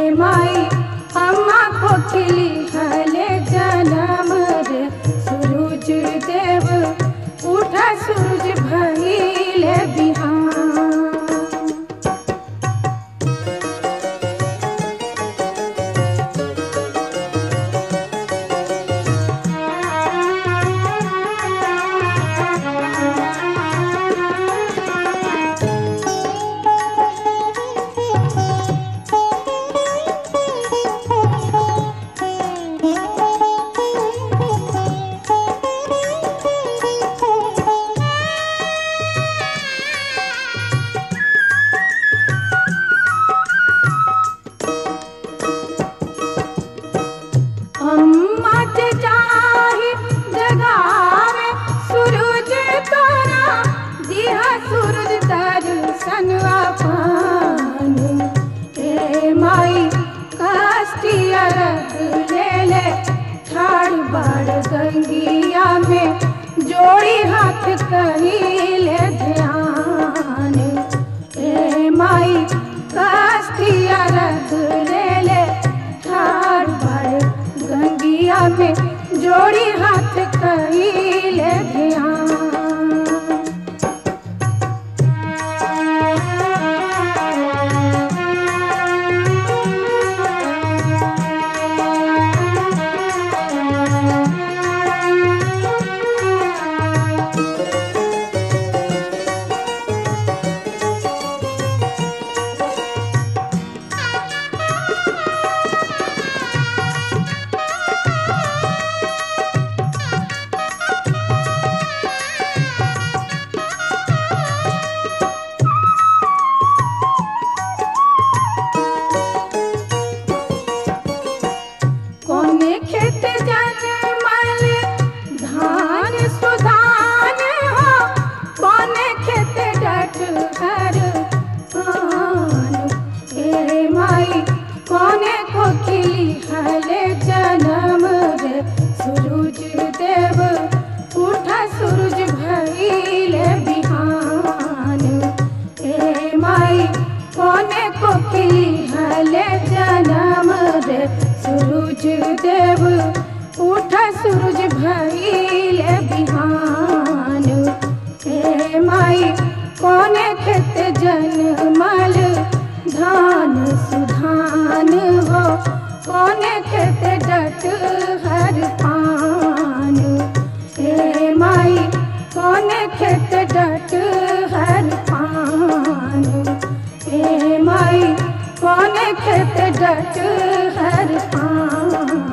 ए माई अम्मा कोकिली हले जनम रे सूरज देव उठा सूरज भइले बिहान अम्मा के चाही जगावे सूरज तोरा दिहा सूरज दर्शन पान ए माई काष्टिया रख ले ले ठाड़ बाड़ गंगिया में जोड़ी हाथ कहिले ध्यान ए माई काष्टिया रख ले ले ठाड़ बाड़ गंगिया में जोड़ी हाथ कहिले ध्यान कोने खेत जनमल धान सुधान हो कोने खेत डट हर आन हे माई कोने कोकिली हले जनम रे सूरज देव उठा सूरज भइले बिहान हे माई कोने कोकिली हले जनम रे सूरज देव उठा सूरज भइले बिहान हे माई कोने खेत जनमल धान सुधान हो कोने खेत डट हर पान हे माई कोने खेत डट हर पान हे माई कोने खेत डट हर पान